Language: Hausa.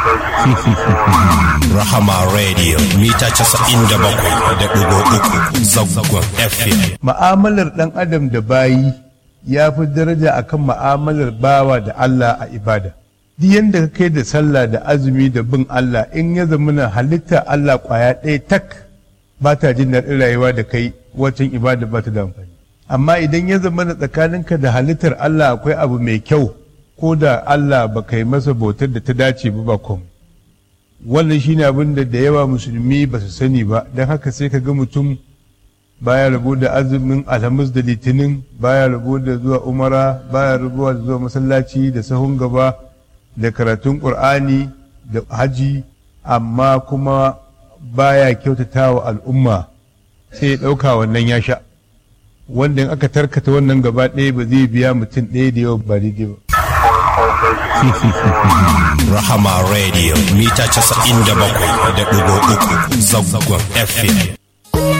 Rahama Radio mita casa'in da bakwai da ɗigo uku zangon FM. Ma'amalar ɗan adam da bayi ya fi daraja akan ma'amalar bawa da Allah a ibada. Duk yadda ka kai da sallah da azumi da bin Allah in ya zamana halitta Allah kwaya ɗaya tak ba ta jin daɗin rayuwa da kai wacin ibada ba ta da amfani. Amma idan ya zamana tsakaninka da halittar Allah akwai abu mai kyau ko da Allah ba kai masa bautar da ta dace ba ba komai. wannan shine abin da da yawa musulmi ba su sani ba don haka sai ka ga mutum baya rabo da azumin alhamis da litinin baya rabo da zuwa umara baya rabo da zuwa masallaci da sahun gaba da karatun ƙur'ani da haji amma kuma baya kyautata wa al'umma sai ya ɗauka wannan ya sha wanda in aka tarkata wannan gaba ɗaya ba zai biya mutum ɗaya da yawa ba daidai ba Rahama Radio mita casa'in da bakwai da ɗigo uku zangon FM.